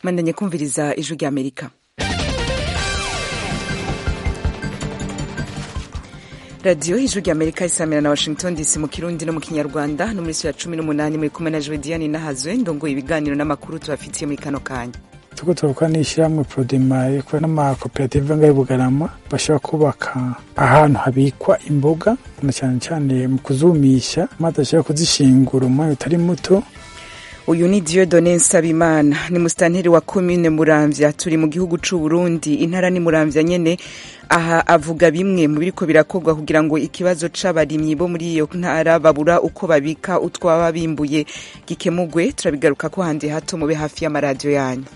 mwandanye kumviriza ijwi rya amerika radiyo ijwi rya amerika isamira na washington dc mu kirundi no mu kinyarwanda no muri ya cumi n'umunani muri kumwe na jodiane nahazwe ndongoye ibiganiro n'amakuru tubafitiye muri kano kanya tuko turakora n'ishyirahamwe prodemari ikora n'amakoperative ngaho bugarama bashobora kubaka ahantu habikwa imboga na cyane cyane mu kuzumisha maze ashobora kuzishingura umwanya utari muto uyu ni Dieudonne Nsabimana ni musitanteri wa komine Muramvya turi mu gihugu c'u Burundi intara ni Muramvya nyene aha avuga bimwe mu biriko birakorwa kugira ngo ikibazo c'abarimyi bo muri iyo ntara babura uko babika utwaba bimbuye gikemugwe turabigaruka ko handi hato mube hafi y'amaradiyo yanyu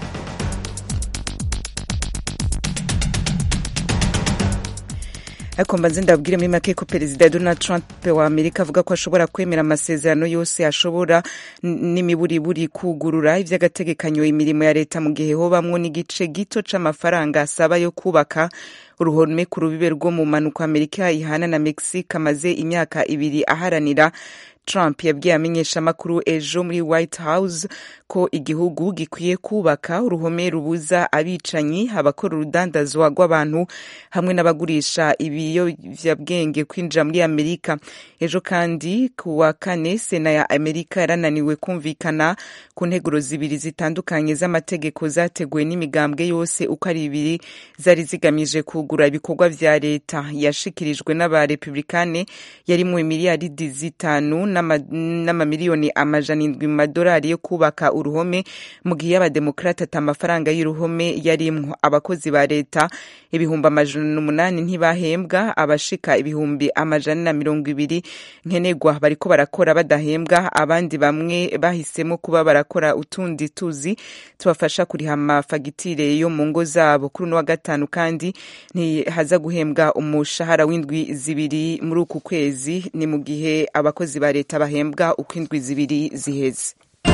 ariko mbanze ndabwire muri make ko perezida donald trump wa amerika avuga ko ashobora kwemera amasezerano yose ashobora n'imiburiburi kugurura ivy'agategekanyo imirimo ya leta mu gihe hobamwo n'igice gito c'amafaranga asaba yo kubaka uruhome ku rubibe rwo mu manuko amerika ihana na mexique amaze imyaka ibiri aharanira Trump yabwiye amenyeshamakuru ejo muri White House ko igihugu gikwiye kubaka uruhome rubuza abicanyi abakora urudandazwa rw'abantu hamwe n'abagurisha ibiyovyabwenge kwinjira muri Amerika ejo kandi ku wa kane sena ya Amerika yarananiwe kumvikana ku nteguro zibiri zitandukanye z'amategeko zateguwe n'imigambwe yose uko ari ibiri zari zigamije kugura ibikorwa vya leta yashikirijwe n'abarepublikane yarimwo miliyaridi zitanu n'amamiliyoni amajana indwi mu madolari yo kubaka uruhome mu gihe y'abademokrate ata amafaranga y'uruhome yarimwo abakozi ba leta ibihumbi amajana umunani ntibahembwa abashika ibihumbi amajana na mirongo ibiri nkenerwa bariko barakora badahembwa abandi bamwe bahisemo kuba barakora utundi tuzi tubafasha kuriha amafagitire yo mu ngo zabo kuri uno wa gatanu kandi ntihaza guhembwa umushahara w'indwi zibiri muri uku kwezi ni mu gihe abakozi ba leta bahembwa uko indwi zibiri ziheze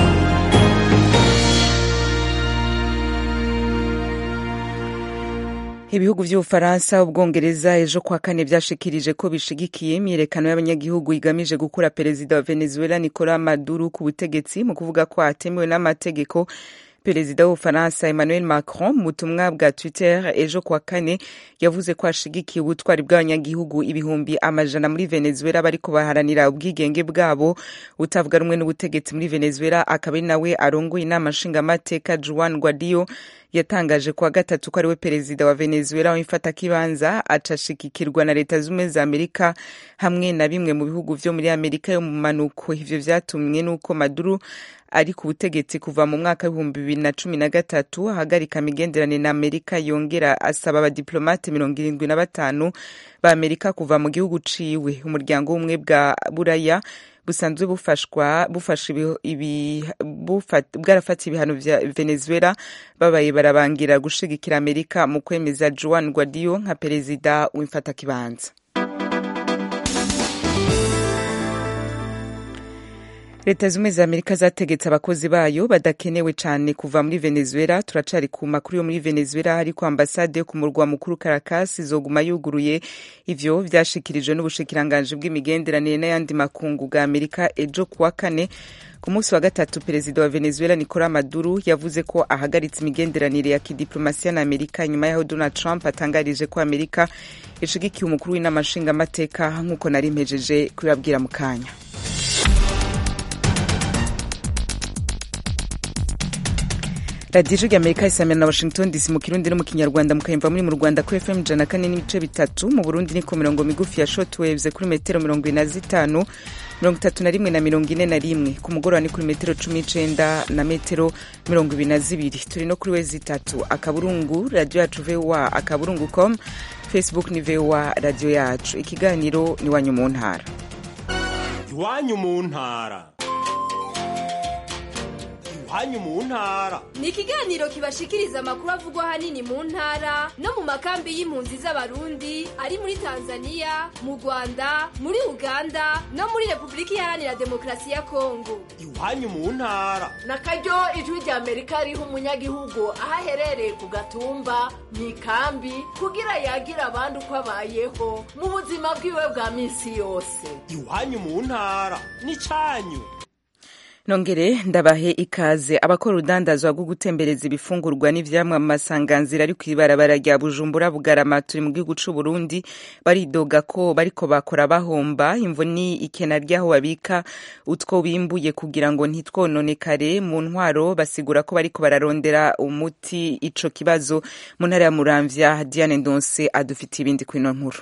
ibihugu vy'ubufaransa ubwongereza ejo kwa kane vyashikirije ko bishigikiye imyiyerekano y'abanyagihugu igamije gukura perezida wa venezuela nicolas maduro ku butegetsi mu kuvuga ko atemewe n'amategeko perezida w'ubufaransa emmanuel macron mu butumwa bwa twitter ejo kwa kane yavuze ko ashigikiye ubutwari bw'abanyagihugu ibihumbi amajana muri venezuela bariko baharanira ubwigenge bwabo utavuga rumwe n'ubutegetsi muri venezuela akaba ari nawe arongoye inama nshingamateka juan guaido yatangaje kuwa gatatu ko ariwe perezida wa venezuela w'imfatakibanza acashigikirwa na leta z'ubumwe za amerika hamwe na bimwe mu bihugu vyo muri amerika yo mu manuko ivyo vyatumwe n'uko maduro ari ku butegetsi kuva mu mwaka w'ibihumbi bibiri na cumi na gatatu ahagarika imigenderanire na amerika yongera asaba abadiplomate mirongo irindwi na batanu ba amerika kuva mu gihugu ciwe umuryango w'ubumwe bwa buraya busanzwe bufashwa bufasha bwarafata ibihano vya venezuela babaye barabangira gushigikira amerika mu kwemeza juan guaido nka perezida w'imfatakibanza leta zimwe za amerika zategetse abakozi bayo badakenewe cyane kuva muri venezuela turacari ku makuru yo muri venezuela ariko ambasade yo ku murwa mukuru caracas izoguma yuguruye ivyo vyashikirijwe n'ubushikiranganji bw'imigenderanire n'ayandi makungu bwa amerika ejo kuwa kane ku munsi wa gatatu perezida wa venezuela nicolas maduro yavuze ko ahagaritse imigenderanire ya kidiplomasiya na amerika nyuma y'aho donald trump atangarije ko amerika ishigikiye umukuru w'inama nshingamateka nk'uko nari mpejeje kubibabwira mu kanya radiyo ijwi amerika isamira na washington dc mu kirundi no mu kinyarwanda mukayumva muri mu rwanda kuri fm ijana kane n'ibice bitatu mu burundi ni ku mirongo migufi ya shotwaves kuri metero mirongo ine na zitanu mirongo itatu na rimwe na mirongo ine na rimwe ku mugoroba ni kuri metero cumi n'icenda na metero mirongo ibiri na zibiri turi no kuri wezi itatu akaburungu radiyo yacu voa akaburungu com facebook ni voa radiyo yacu ikiganiro ni iwanyu mu ntara iwanyu mu ntara iwanyu mu ntara ni ikiganiro kibashikiriza amakuru avugwa ahanini mu ntara no mu makambi y'impunzi z'abarundi ari muri tanzania mu rwanda muri uganda no muri repubulika iharanira demokarasi ya kongo iwanyu mu ntara na karyo ijwi rya amerika riha umunyagihugu aho aherereye ku gatumba mu ikambi kugira yagira abandi uko abayeho mu buzima bwiwe bwa minsi yose iwanyu mu ntara ni cyanyu nongere ndabahe ikaze abakora urudandazwa rwo gutembereza ibifungurwa n'ivyamwa mu masanganzira ari kw'ibarabara rya bujumbura bugarama turi mu gihugu c'u burundi baridoga ko bariko bakora bahomba imvo ni ikena ry'aho babika utwo bimbuye kugira ngo ntitwononekare mu ntwaro basigura ko bariko bararondera umuti ico kibazo mu ntara ya muramvya diane ndonse adufitiye ibindi kwino nkuru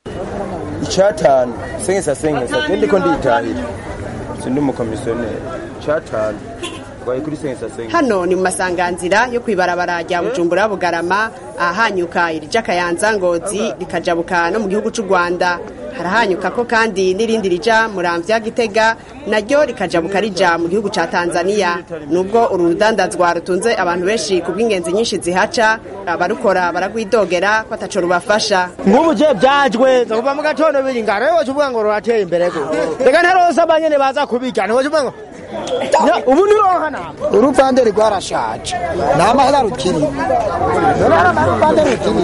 icatanu sengesa sengesa je ndiko nditahira sindi umukomisiyoneri icatanu twaye kuri sengesa sengesa hano ni mu masanganzira yo kwibarabara rya bujumbura bugarama ahahanyuka irija kayanza ngozi rikajabuka no mu gihugu c'u rwanda harahanyuka ko kandi n'irindi rija muramvya gitega naryo rikajabuka rija mu gihugu ca tanzania nubwo uru rudandazwa rutunze abantu benshi ku bw'ingenzi nyinshi zihaca abarukora baragwidogera ko ataco rubafasha nk'ubu je byajwe kuva mu gatondo biri ngara rero uvuga ngo rurateye imbere go reka ntarose abanyene baza kubirya ntiwocuvuga ngo Ya, ubu nironka nama uruvande rwarashaje nta mahera rukiri uruvande rukiri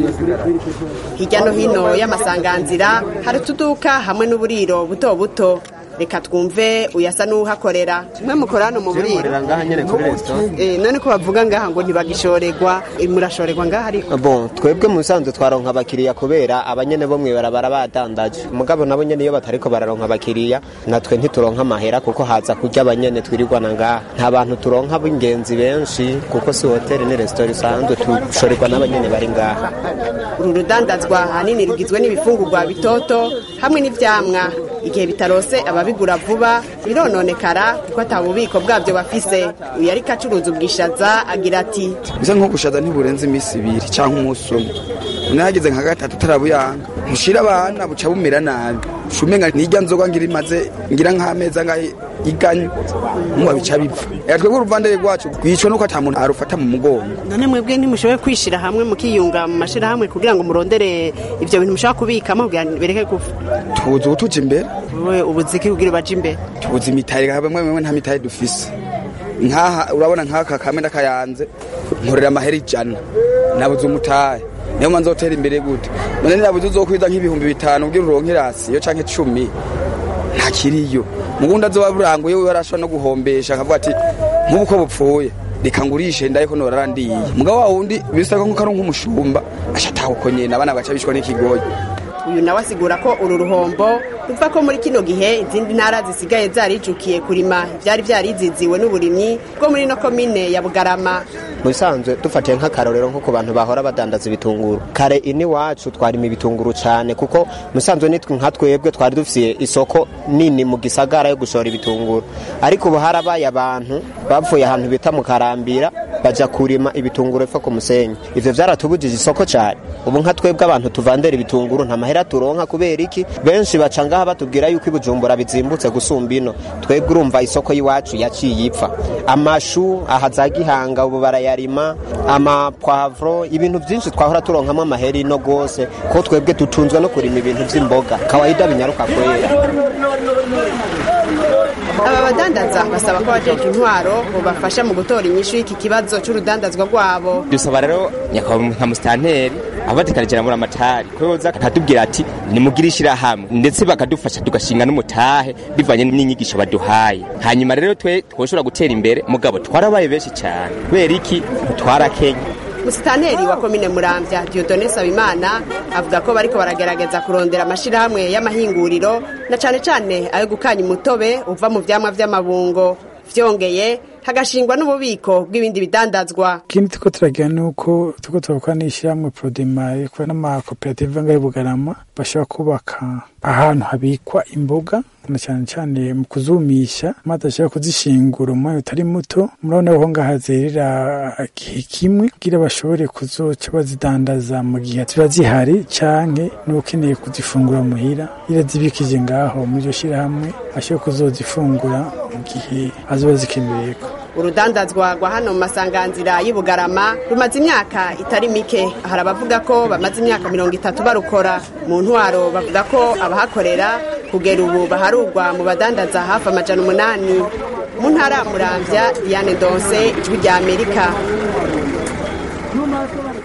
hirya no hino y'amasanganzira hari utuduka hamwe n'uburiro buto buto reka twumve uyasa n'uhakorera mwe mukora hano mu buriro ngaha nyene kuri restaurant Eh, none ko bavuga ngaha ngo ntibagishorerwa Eh, murashorerwa ngaha ariko bon twebwe mu bisanzwe twaronka abakiriya kubera abanyene bo mw'ibarabara badandaje mugabo nabo nyene iyo batariko bararonka abakiriya natwe ntituronka amahera kuko haza kurya abanyene twirirwana ngaha nta bantu turonka b'ingenzi benshi kuko si hoteli ni resitora isanzwe tushorerwa n'abanyene bari ngaha uru rudandazwa ahanini rugizwe n'ibifungurwa bitoto hamwe n'ivyamwa igihe bitarose ababigura vuba birononekara kuko ata bubiko bwabyo bafise uyu ariko acuruza ubwishaza agira ati bisa nk'ubushaza ntiburenze iminsi ibiri cyangwa umunsi umwe unahageze nka gatatu utarabuyanga ntushira abana buca bumera nabi shumenga nirya nzoga ngira imaze ngira nk'amezi angahe iganye nkuba bica bipfa eka twebwe uruvandere rwacu rwicwa nuko ata muntu arufata mu mugongo none mwebwe ntimushoboye kwishira hamwe mukiyunga mu mashirahamwe kugira ngo murondere ivyo bintu mushaka kubikamo kugira ngo bireke gupfa tubuze ubutuja imbere wowe ubuziki kugira baje imbere tubuze imitari bamwe bamwe nta mitari dufise nkaha urabona nk'aka kame ndakayanze nkorera amahera ijana nabuze umutahe niyo manza hoteli imbere gute none nabuze uzokwiza nk'ibihumbi bitanu ubwira uronke rasiyo canke cumi ntakiriyo mugundi azoba buranguye we arashobora no guhombesha akavuga ati nk'ubu ko bupfuye reka ngurishe ndaye ko norarandiye mugabo wa wundi bisa ko nk'uko ari nk'umushumba ashataha uko nyene abana bagaca bishwa n'ikigoyi uyu nawe asigura ko uru ruhombo ruva ko muri kino gihe izindi ntara zisigaye zarijukiye kurima ivyari vyariziziwe n'uburimyi bwo muri no komine ya bugarama mu bisanzwe dufatiye nk'akarorero nko ku bantu bahora badandaza ibitunguru kare ini wacu twarima ibitunguru cyane kuko mu bisanzwe nitwe nka twebwe twari dufitiye isoko nini mu gisagara yo gushora ibitunguru ariko ubu harabaye abantu bavuye ahantu bita mu karambira baja kurima ibitunguru epfo ku musenyi ivyo vyaratubujije isoko cyane ubu nka twebwe abantu tuvandera ibitunguru nta mahera turonka kubera iki benshi baca ngaha batubwira yuko ibujumbura bizimbutse gusumba ino twebwe urumva isoko y'iwacu yaciye ipfa amashu aha za gihanga ubu barayarima amapwavuro ibintu byinshi twahora turonkamo amahera ino rwose ko twebwe dutunzwe no kurima ibintu by'imboga kawaida binyaruka kwera aba badandaza basaba ko abajeje intwaro bobafasha mu gutora inyishu y'iki kibazo c'urudandazwa rwabo dusaba rero nyakubahwa nka musitanteri abadikarikira muri amatari ko yoza akatubwira ati nimugire ishyirahamwe ndetse bakadufasha tugashinga n'umutahe bivanye n'inyigisho baduhaye hanyuma rero twe twoshobora gutera imbere mugabo twarabaye benshi cyane kubera iki twarakenye musitanteri wa komine muramvya diodone sabimana avuga ko bariko baragerageza kurondera amashirahamwe y'amahinguriro na cane cane ayo gukanya umutobe uva mu vyamwa vy'amabungo vyongeye hagashingwa n'ububiko bw'ibindi bidandazwa ikindi tuko turagira ni uko tuko turakora n'ishyirahamwe prodemari kubera n'amakoperative ngaho bugarama bashobora kubaka ahantu habikwa imboga na cyane cyane mu kuzumisha maze ashobora kuzishingura umwanya utari muto murabona ko ngaha zerera igihe kimwe kugira bashobore kuzoca bazidandaza mu gihe ziba zihari canke n'ukeneye kuzifungura muhira iyo zibikije ngaho muri iryo shyirahamwe ashobora kuzozifungura mu gihe azoba zikenereyeko urudandazwa rwa hano mu masanganzira y'ubugarama rumaze imyaka itari mike hari abavuga ko bamaze imyaka mirongo itatu barukora mu ntwaro bavuga ko abahakorera kugera ubu baharugwa mu badandaza hafi amajana umunani mu ntara ya muramvya diane donse ijwi rya amerika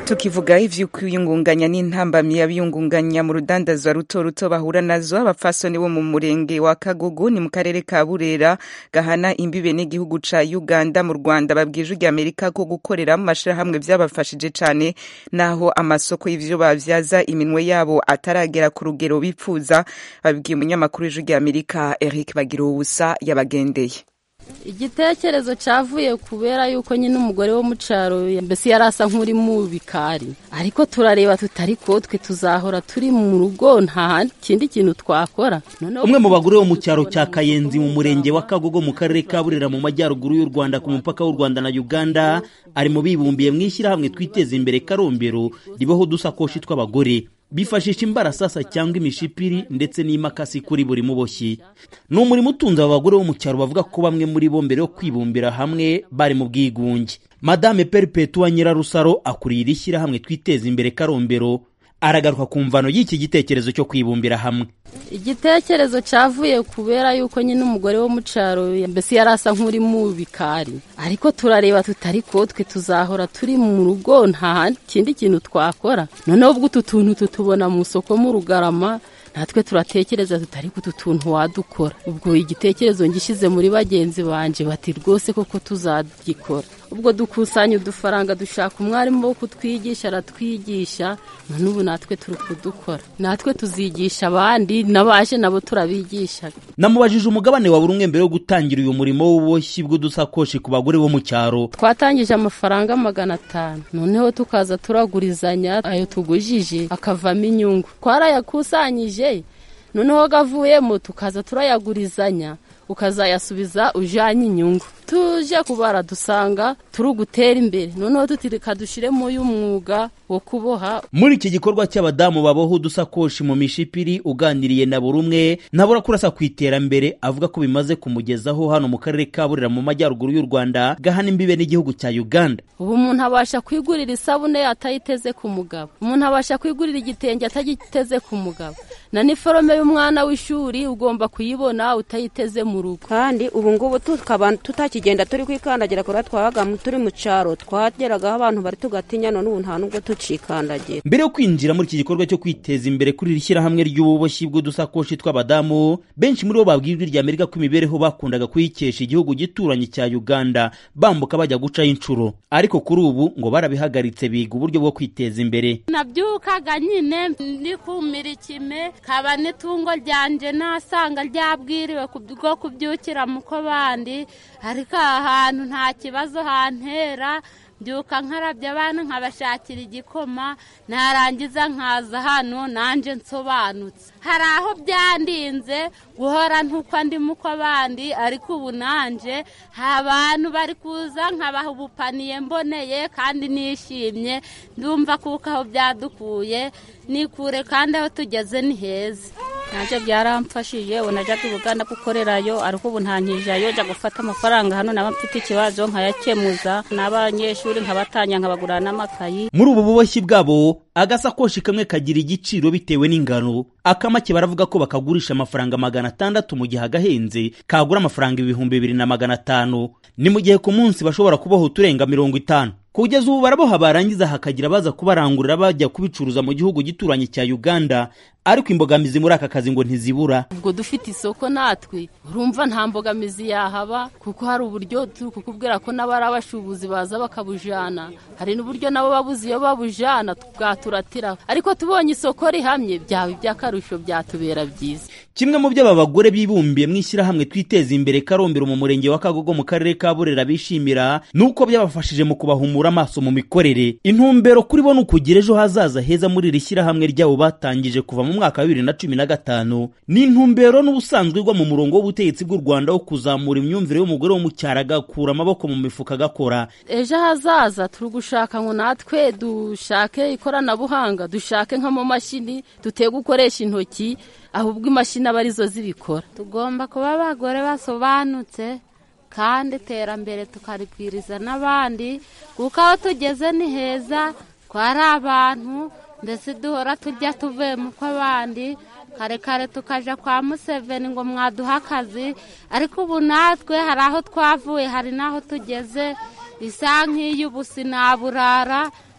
tukivuga ivy'ukwiyungunganya n'intambamyi y'abiyungunganya mu rudandazwa ruto ruto bahura nazo abapfasoni bo mu murenge wa kagugu ni mu karere ka burera gahana imbibe n'igihugu ca uganda mu rwanda babwije ujya amerika ko gukorera mu mashirahamwe vyabafashije cane naho amasoko y'ivyo bavyaza iminwe yabo ataragera ku rugero bipfuza babibwiye umunyamakuru w'ijwi rya amerika eric bagira ubusa yabagendeye igitekerezo cyavuye kubera yuko nyine umugore wo mu cyaro mbese yari asa nk'uri mu bikari ariko turareba tutari ko twe tuzahora turi mu rugo nta kindi kintu twakora umwe mu bagore bo mu cyaro cya kayenzi mu murenge wa kagogo mu karere ka burera mu majyaruguru y'u rwanda ku mupaka w'u rwanda na uganda ari mu bibumbiye mu ishyirahamwe twiteza imbere karombero ribaho udusakoshi tw'abagore bifashisha imbarasasa cyangwa imishipiri ndetse n'imakasi kuri buri muboshyi ni umurimo utunze aba bagore bo mu cyaro bavuga ko bamwe muri bo mbere yo kwibumbira hamwe bari mu bwigunge madame peripetua nyirarusaro akuriye iri shyirahamwe twiteza imbere karombero aragaruka ku mvano y'iki gitekerezo cyo kwibumbira hamwe igitekerezo cyavuye kubera yuko nyine umugore wo mu cyaro mbese yari asa nk'uri mu bikari ariko turareba tutari ko twe tuzahora turi mu rugo nta kindi kintu twakora noneho ubwo utu tuntu tutubona mu isoko mu rugarama natwe turatekereza tutari ku tuntu wadukora ubwo igitekerezo ngishyize muri bagenzi banje bati rwose koko tuzagikora ubwo dukusanya udufaranga dushaka umwarimu wo kutwigisha aratwigisha none ubu natwe turi kudukora natwe tuzigisha abandi n'abaje nabo turabigisha namubajije umugabane wa buri umwe mbere yo gutangira uyu murimo w'ububoshyi bw'udusakoshi ku bagore bo mu cyaro twatangije amafaranga magana atanu noneho tukaza turagurizanya ayo tugujije akavamo inyungu twarayakusanyije noneho gavuyemo tukaza turayagurizanya ukazayasubiza ujyanye inyungu tuje kubara dusanga turi gutera imbere noneho tutirika dushyiremo y'umwuga wo kuboha muri iki gikorwa cy'abadamu baboha udusakoshi mu mishipiri uganiriye na buri umwe nabura kurasa ku iterambere avuga ko bimaze kumugezaho hano mu karere ka burera mu majyaruguru y'u rwanda gahana imbibe n'igihugu cya uganda ubu umuntu abasha kwigurira isabune atayiteze ku mugabo umuntu abasha kwigurira igitenge atagiteze ku mugabo na niforome y'umwana w'ishuri ugomba kuyibona utayiteze mu rugo kandi ubu ngubu tukaba tutakigenda turi kwikandagira kubera twabaga turi mu cyaro twageragaho abantu bari tugatinya none ubu nta nubwo tucikandagira mbere yo kwinjira muri iki gikorwa cyo kwiteza imbere kuri iri shyirahamwe ry'ububoshyi bw'udusakoshi tw'abadamu benshi muri bo babwiye ijwi rya amerika ko imibereho bakundaga kuyikesha igihugu gituranye cya uganda bambuka bajya gucaho inshuro ariko kuri ubu ngo barabihagaritse biga uburyo bwo kwiteza imbere nabyukaga nyine ndikumira ikime kaba n'itungo ryanjye nasanga ryabwiriwe bwo kubyukira mu ko bandi ariko aha hantu nta kibazo hantera mbyuka nkarabya abana nkabashakira igikoma narangiza nkaza hano nanjye nsobanutse hari aho byandinze guhora ntuko ndimo uko abandi ariko ubu nanjye abantu bari kuza nkabaha ubupaniye mboneye kandi nishimye ndumva kuko aho byadukuye nikure kandi aho tugeze ni heza ntacyo byaramfashije ubu najyaga ubuganda gukorerayo ariko ubu ntankijayo njya gufata amafaranga hano naba mfite ikibazo nkayakemuza n'abanyeshuri nkabatanya nkabagurira n'amakayi muri ubu buboshyi bwabo agasakoshi kamwe kagira igiciro bitewe n'ingano akamake baravuga ko bakagurisha amafaranga magana atandatu mu gihe agahenze kagura amafaranga ibihumbi bibiri na magana atanu ni mu gihe ku munsi bashobora kubaho uturenga mirongo itanu kugeza ubu baraboha barangiza hakagira abaza kubarangurira bajya kubicuruza mu gihugu gituranye cya uganda ariko imbogamizi muri aka kazi ngo ntizibura ubwo dufite isoko natwe urumva nta mbogamizi yahaba kuko hari uburyo turi kukubwira ko n'abari abashubuzi baza bakabujana hari n'uburyo nabo babuze iyo babujana bwaturatira ariko tubonye isoko rihamye byaba iby'akarusho byatubera byiza kimwe mu byo aba bagore bibumbiye mu ishyirahamwe twiteza imbere karombero mu murenge wa kagogo mu karere ka burera bishimira ni uko byabafashije mu kubahumura amaso mu mikorere intumbero kuri bo ni ukugira ejo hazaza heza muri iri shyirahamwe ryabo batangije kuva mu mwaka wa bibiri na cumi na gatanu ni intumbero n'ubusanzwe igwa mu murongo w'ubutegetsi bw'u rwanda wo kuzamura imyumvire y'umugore wo mu cyaro agakura amaboko mu mifuka agakora ejo hazaza turi gushaka ngo natwe dushake ikoranabuhanga dushake nk'amamashini duteye gukoresha intoki ahubwo imashini aba arizo zibikora tugomba kuba abagore basobanutse kandi iterambere tukaribwiriza n'abandi kuko aho tugeze ni heza twari abantu ndetse duhora tujya tuvuye mu kw'abandi kare kare tukajya kwa museveni ngo mwaduhe akazi ariko ubu natwe hari aho twavuye hari n'aho tugeze isa nk'iy'ubu sinaburara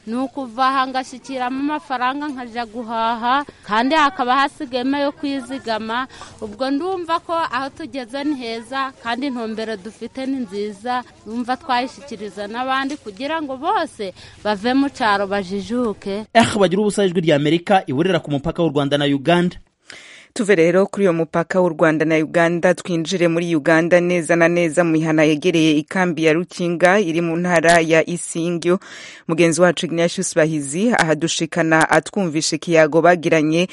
ni ukuva aha ngashyikiramo amafaranga nkajya guhaha kandi hakaba hasigayemo yo kwizigama ubwo ndumva ko aho tugeze ni heza kandi intumbero dufite ni nziza numva twayishyikiriza n'abandi kugira ngo bose bave mu cyaro bajijuke eh bagira ubusa ijwi rya amerika iburira ku mupaka w'u rwanda na uganda tuve rero kuri uyo mupaka w'u rwanda na uganda twinjire muri uganda neza na neza mu mihana yegereye ikambi ya rukinga iri mu ntara ya isingyo mugenzi wacu ignatius bahizi ahadushikana atwumvisha ikiyago bagiranye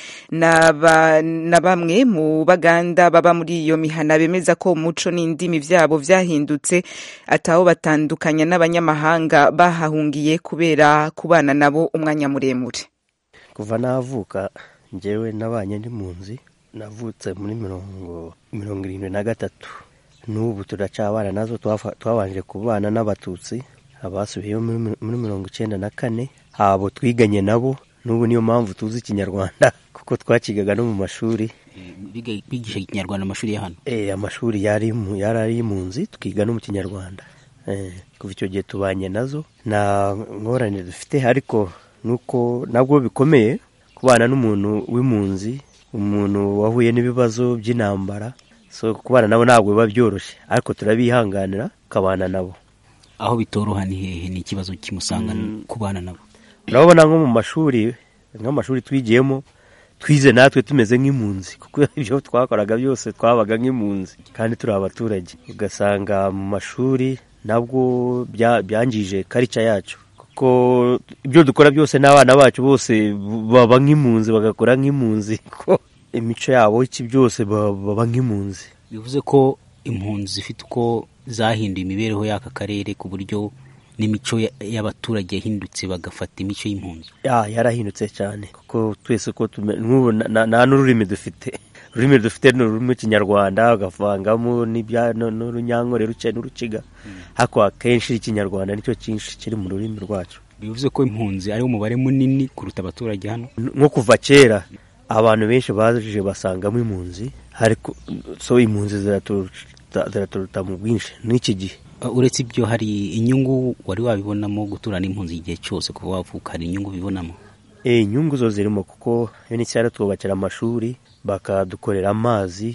na bamwe mu baganda baba muri iyo mihana bemeza ko umuco n'indimi vyabo vyahindutse ataho batandukanya n'abanyamahanga bahahungiye kubera kubana nabo umwanya muremure kuva navuka njyewe nabanye ndi mu nzi navutse muri mirongo mirongo irindwi na gatatu n'ubu turacabana nazo twabanje kubana n'abatutsi abasubiyeyo muri mirongo icyenda na kane abo twiganye nabo n'ubu niyo mpamvu tuzi ikinyarwanda kuko twakigaga no mu mashuri bigisha ikinyarwanda amashuri ya hano amashuri yari ari mu nzi twiga no mu kinyarwanda kuva icyo gihe tubanye nazo nta ngorane dufite ariko nuko nabwo bikomeye kubana n'umuntu w'impunzi umuntu wahuye n'ibibazo by'intambara so kubana nabo ntabwo biba byoroshye ariko turabihanganira ukabana nabo aho bitoroha ni hehe ni ikibazo kimusanga kubana nabo urabona nko mu mashuri nk'amashuri twigiyemo twize natwe tumeze nk'impunzi kuko ibyo twakoraga byose twabaga nk'impunzi kandi turi abaturage ugasanga mu mashuri nabwo byangije karica yacu ko ibyo dukora byose n'abana bacu bose baba nk'impunzi bagakora nk'impunzi ko imico yabo iki byose baba nk'impunzi bivuze ko impunzi zifite uko zahinduye imibereho y'aka karere ku buryo n'imico y'abaturage yahindutse bagafata imico y'impunzi yarahindutse cyane kuko twese ko nk'ubu nta n'ururimi dufite ururimi dufite ni ururimi rw'ikinyarwanda bagavangamo n'urunyankore ruke n'urukiga ariko akenshi ikinyarwanda nicyo cyinshi kiri mu rurimi rwacu bivuze ko impunzi ariwo umubare munini kuruta abaturage hano nko kuva kera abantu benshi baje basangamo impunzi ariko so impunzi ziraturuta mu bwinshi n'iki gihe uretse ibyo hari inyungu wari wabibonamo guturana n'impunzi igihe cyose kuva wavuka hari inyungu bibonamo inyungu zo zirimo kuko unicr twubakira amashuri bakadukorera amazi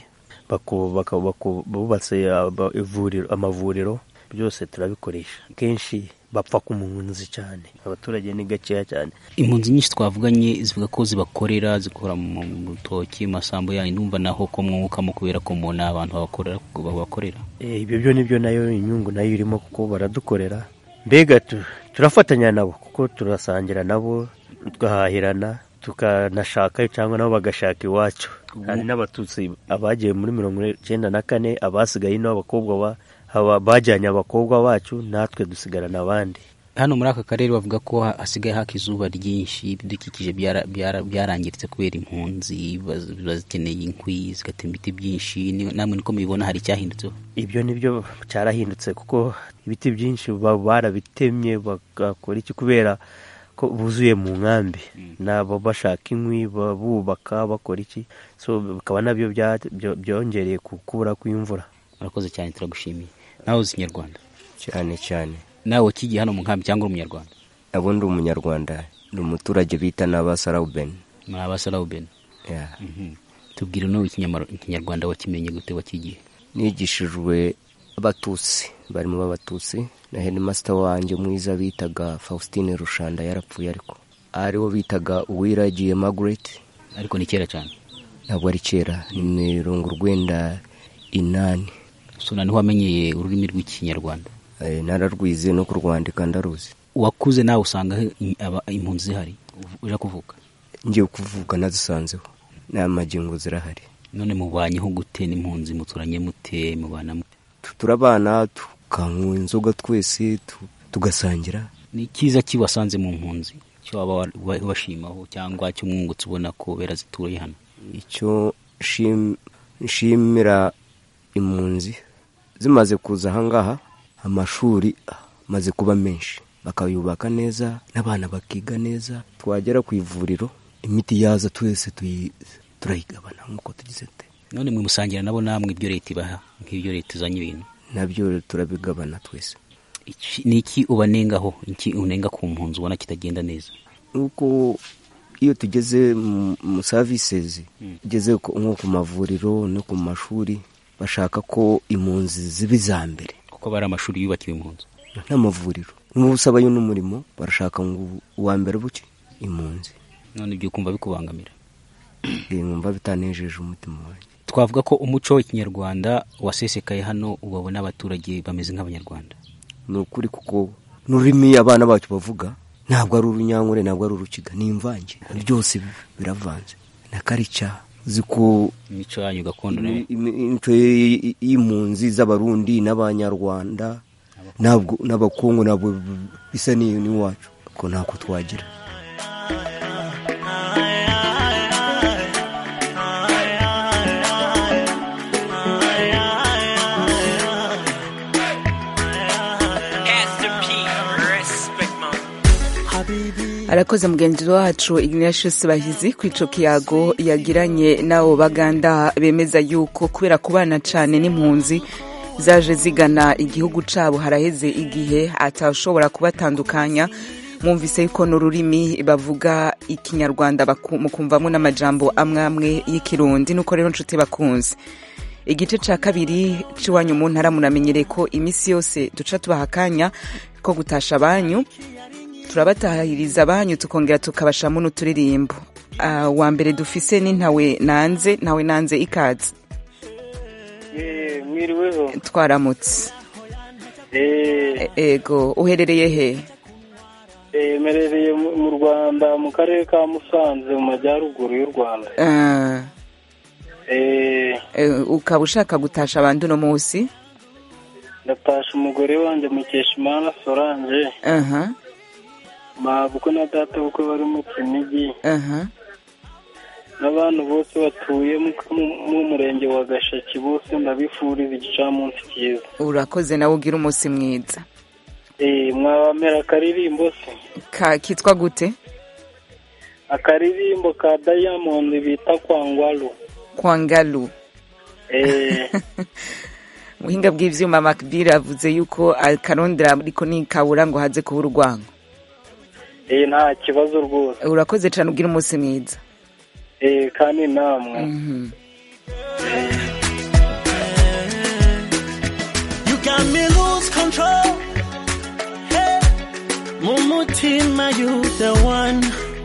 bubatse amavuriro byose turabikoresha kenshi bapfa ku mpunzi cyane abaturage ni gakeya cyane impunzi nyinshi twavuganye zivuga ko zibakorera zikora mu rutoki mu masambu yanyu ndumva naho ko mwungukamo kubera ko mubona abantu babakorera ibyo byo nibyo nayo inyungu nayo irimo kuko baradukorera mbega turafatanya nabo kuko turasangira nabo tugahahirana tukanashaka cyangwa nabo bagashaka iwacu hari n'abatutsi abagiye muri mirongo icyenda na kane abasigaye n'abakobwa bajyanye abakobwa bacu natwe dusigarana abandi hano muri aka karere bavuga ko hasigaye haka izuba ryinshi ibidukikije byarangiritse kubera impunzi bazikeneye inkwi zigatema ibiti byinshi namwe niko mubibona hari icyahindutseho ibyo nibyo cyarahindutse kuko ibiti byinshi barabitemye bagakora iki kubera ko buzuye mu nkambi nabo bashaka inkwi bubaka bakora iki so bikaba nabyo byongereye kubura kw'imvura murakoze cyane turagushimiye nawe uzi ikinyarwanda cyane cyane nawe wakigiye hano mu nkambi cyangwa uri umunyarwanda abo ndi umunyarwanda ni umuturage bita n'abasarawubeni ni abasarawubeni tubwire n'ubu ikinyarwanda wakimenye gute wakigiye nigishijwe abatutsi barimo b'abatutsi na hedimasita wanjye mwiza bitaga fausitine rushanda yarapfuye ariko ariwo bitaga uwiragiye magureti ariko ni kera cyane ntabwo ari kera ni mirongo urwenda inani sona niho wamenyeye ururimi rw'ikinyarwanda nararwize no kurwandika ndaruzi wakuze nawe usanga impunzi zihari uje kuvuka ngiye kuvuka nazisanzeho n'amagingo zirahari none mubanyeho gute n'impunzi muturanye mute mubana mute turabana tukanywa inzoga twese tugasangira ni icyiza kibasanze mu mpunzi cyo waba washimaho cyangwa cy'umwungutse ubona ko bera zituye hano icyo nshimira impunzi zimaze kuza ahangaha amashuri amaze kuba menshi bakayubaka neza n'abana bakiga neza twagera ku ivuriro imiti yaza twese turayigabana nk'uko tugize te none mwe musangira nabo namwe ibyo leta ibaha nk'ibyo leta izanye ibintu nabyo turabigabana twese Iki- ni iki ubanengaho iki unenga ku mpunzi ubona kitagenda neza nuko iyo tugeze mu- mu services tugeze ku- nko ku mavuriro no ku mashuri bashaka ko impunzi ziba iza mbere kuko bari amashuri yubakiwe impunzi n'amavuriro n'ubusabayo n'umurimo barashaka ngo uwa mbere buke impunzi none ibyo kumva bikubangamira Eh, nkumva bitanejeje umutima wanjye twavuga ko umuco w'ikinyarwanda wasesekaye hano ubabona abaturage bameze nk'abanyarwanda ni ukuri kuko n'ururimi abana bacu bavuga ntabwo ari urunyankore ntabwo ari urukiga ni imvange byose biravanze na karica ziko imico yanyu gakondo nayo imico y- y'impunzi z'abarundi n'abanyarwanda ntabwo n'abakungu ntabwo bisa n'iyo n'iwacu ko ntako twagira arakoze mugenzi wacu ignatius bahizi ku ico kiyago yagiranye n'abo baganda bemeza yuko kubera kubana cane n'impunzi zaje zigana igihugu cabo haraheze igihe atashobora kubatandukanya mwumvise yuko n'ururimi bavuga ikinyarwanda baku- mukumvamo n'amajambo amwe amwe y'ikirundi nuko rero nshuti bakunze igice ca kabiri c'iwanyu mu ntara muramenyereye ko imisi yose duca tubaha akanya ko gutasha abanyu turabatahiriza abanyu tukongera tukabashamo n'uturirimbo Ah, wa mbere dufise ni ntawe nanze ntawe nanze ikaze Eh, mwiriweho twaramutse Eh, E- ego uherereye he eh, merereye mu mu rwanda mu karere ka musanze mu majyaruguru y'u rwanda Ah, Eh, eh, ukaba ushaka gutasha abandi uno munsi ndatasha umugore wanjye mukeshimana solange aha mabukwe na data bukwe bari mu kinigi aha n'abantu bose batuye mu- mu- mu murenge wa gashaki bose ndabifuriza igicamunsi cyiza urakoze nawe ugira umunsi mwiza Eh, mwabamera akaririmbo se Ka- kitwa gute akaririmbo ka diamond bita kwangwaru kwangalu Eh, muhinga bw'ivyuma makbir avuze yuko akarondera ariko nikabura ngo haze kuba urwango eh, nta kibazo rwose urakoze cane ugira umunsi mwiza Eh, kandi namwe Mhm. You got me lose control. Hey, Mumutima, you the one.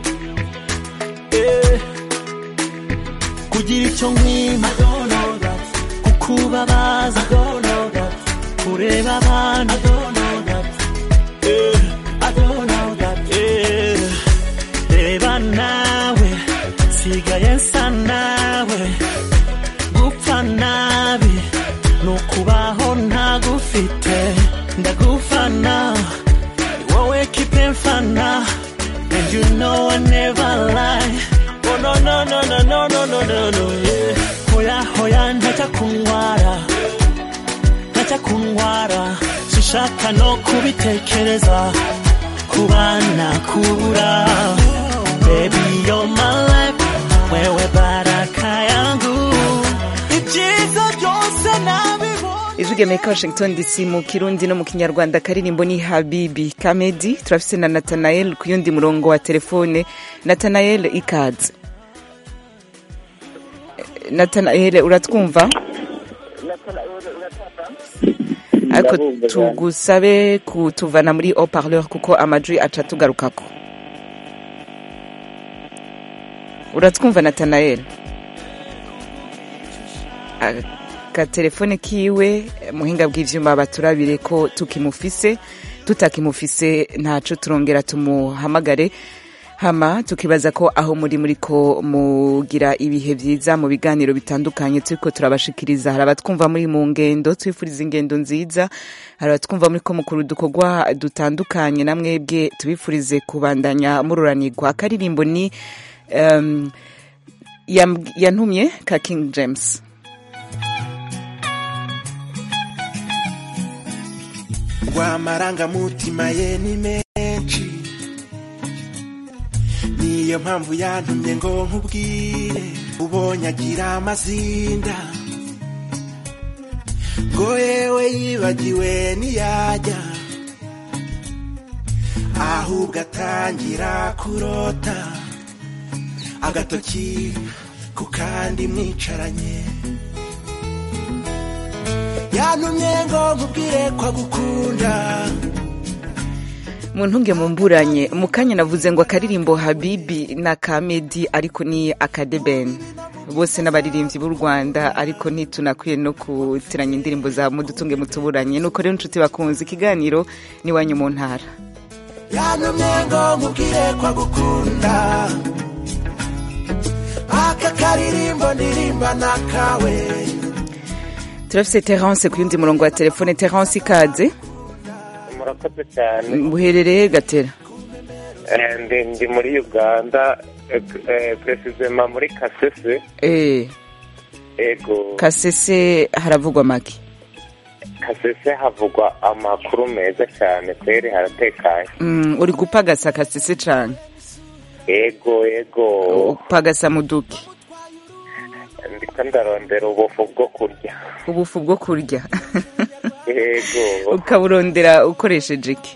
Yeah. Kugira icyo nkwima kukubabaza kureba abantu Yeah. Yeah. reba nawe sigaye nsa nawe gupfa nabi nukubaho ntagufite ndagufana ni wowe kipe mfana and you know I never lie oh no no no no no no no no no yeah hoya hoya ntajya kuntwara ntajya kuntwara sinshaka no kubitekereza kubana kubura baby you're my life wewe baraka yangu ibyiza byose nabibona ijwi ry'amerika washington dc mu kirundi no mu kinyarwanda karirimbo ni habibi kamedi turafise na natanael ku yundi murongo wa telefone natanael ikaze natanael uratwumva ariko tugusabe kutuvana muri haut-parleur kuko amajwi aca tugarukako uratwumva natanael akatelefone kiwe muhinga bw'ivyuma baturabire ko tukimufise tutakimufise ntaco turongera tumuhamagare hama tukibaza ko aho muri muri ko mugira ibihe vyiza mu biganiro bitandukanye turiko turabashikiriza hari abatwumva muri mu ngendo twifuriza ingendo nziza hari abatwumva muri ko mukuru dukorwa dutandukanye na mwebwe tubifurize kubandanya mururanirwa akaririmbo ni um, yam- yantumye ka king james rw'amarangamutima ye ni menshi niyo mpamvu yantumye ngo nkubwire ubonye agira amazinda ngo yewe yibagiwe ntiyajya ahubwo atangira kurota agatoki ku kandi mwicaranye yantumye ngo nkubwire ko agukunda mu ntunge mumburanye mu kanya navuze ngo akaririmbo habibi na kamedi ariko ni akadebeni bose n'abaririmbyi b'u rwanda ariko ntitunakwiye no kutiranya indirimbo za mudutunge mutuburanye nuko rero inshuti bakunze ikiganiro n'iwanyu mu ntara yantumye ngo nkubwire ko agukunda aka karirimbo ndirimba nakawe turafise terence ku yundi murongo wa telefone terence ikaze murakoze cyane buherereye gatera Eh, ndi ndi muri uganda perezida muri kasese eh ego kasese haravugwa make kasese havugwa amakuru meza cyane kweri haratekanye Mm, uri gupagasa kasese cane ego ego upagasa muduki ndiko ndarondera ubufu bwo kurya ubufu bwo kurya ego ukaburondera ukoresheje iki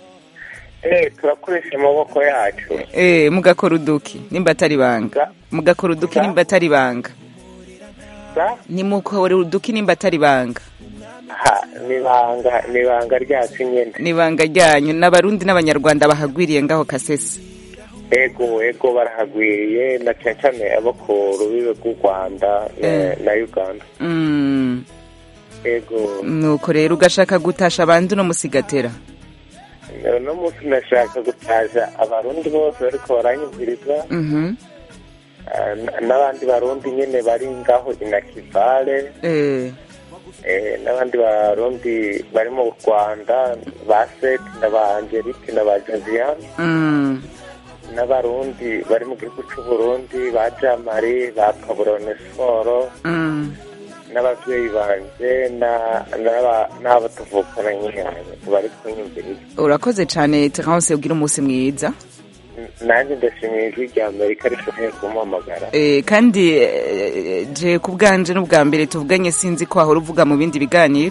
eh turakoresha amaboko yacu eh mugakora uduki nimba atari banga mugakora uduki nimba atari banga Sa? nimukora uduki nimba atari banga ha nibanga nibanga ryacu nyene nibanga ryanyu n'abarundi n'abanyarwanda bahagwiriye ngaho kasese ego ego barahagwiriye na cyane cyane abo ku rubibe rw'u rwanda na- Eh. na uganda Mm, ego nuko rero ugashaka gutasha abandi uno musigatera uno munsi nashaka gutaza abarundi bose bariko baranyumviriza Mhm. eh, n- n'abandi barundi nyene bari ngaho inakivale eh eh, n'abandi barundi bari mu rwanda ba seti na ba angelike na ba josiane mm, n'abarundi bari mu gihugu c'uburundi ba jamari ba kaburone siporo mm. n'ababyeyi banje na- n'aba- n'abo tuvukana nyine bari kunyumviriza urakoze cane terence ugira umunsi mwiza nanjye ndashimiye ijwi rya amerika rishoboye kumuhamagara Eh, kandi eh, je ku bwanje n'ubwa mbere tuvuganye sinzi ko wahora uvuga mu bindi biganiro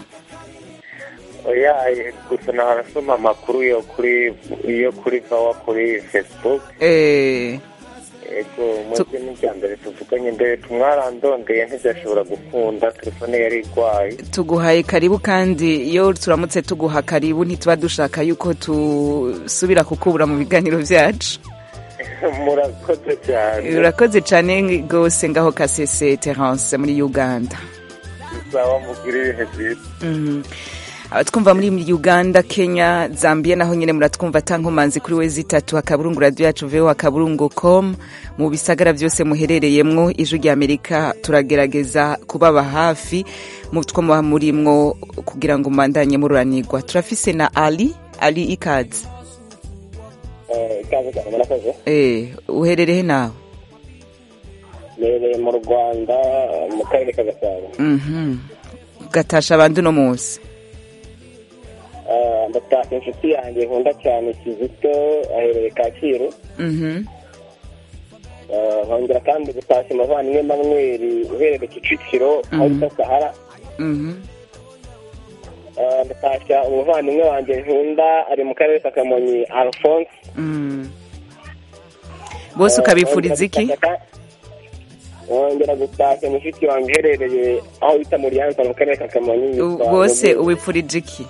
oya eh, gusa narasoma amakuru yo kuri yo kuri vawa kuri facebook eh, ego mwebwe n'irya mbere tuvuganye mbere tumwarandondeye ntibyashobora gukunda telefone yari igwaye tuguhaye karibu kandi iyo turamutse tuguha karibu ntituba dushaka yuko tusubira kukubura mu biganiro vyacu murakoze cyane urakoze cane gose ngaho kasese terence muri uganda bisaba mugira ibihe byiza Mhm. abatwumva muri uganda kenya zambia naho nyine muratwumva tankomanzi kuri we zitatu akaburungu radio yacu veo akaburungu com mu bisagara byose muherereyemwo ijwi rya amerika turagerageza kubaba hafi mu two muba murimwo kugira ngo mubandanye mururanirwa turafise na ali ali ikaze ikaze cyane murakoze eh uherereye nawe nereye mu rwanda mu karere ka gasabo mhm gatasha abandi uno munsi Ah, ndataka inshuti yanjye nkunda cyane kizito aherereye kacyiru mhm Ah, nkongera kandi gutashya umuvandimwe manweri uherereye kicukiro aho bita sahara mhm Ah, ndatashya umuvandimwe wanjye nkunda ari mu karere ka kamonyi alphonse mhm bose ukabifuriza iki wongera gutashya mushiki wanjye uherereye aho bita muri yanza mu karere ka kamonyi U- yitwa bose Robert. ubifurije iki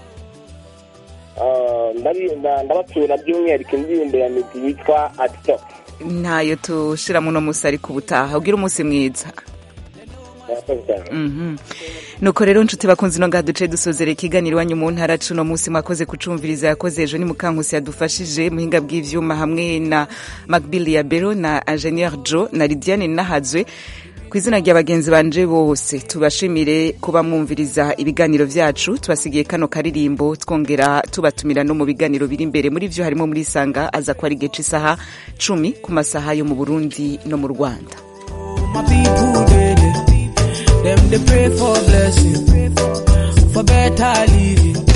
Ah, ndabi- nda- ndabatura by'umwihariko indirimbo ya midi yitwa atito ntayo tushira muno musi ariko ubutaha ugira umunsi mwiza murakoze cyane Mhm. nuko rero nshuti bakunze ino ngaha duce dusozera ikiganiro iwanyu mu ntara cuno munsi mwakoze kucumviriza yakoze ejo ni mukankusi yadufashije muhinga bw'ivyuma hamwe na macbill ya bero na ingenieur joe na lidiane nahazwe ku izina rya bagenzi banje bose tubashimire kuba mwumviriza ibiganiro vyacu tubasigiye kano karirimbo twongera tubatumira no mu biganiro biri imbere muri vyo harimo muri sanga aza ko ari igihe c'isaha cumi ku masaha yo mu burundi no mu rwanda My people, they, they, them they pray for blessing, for better living.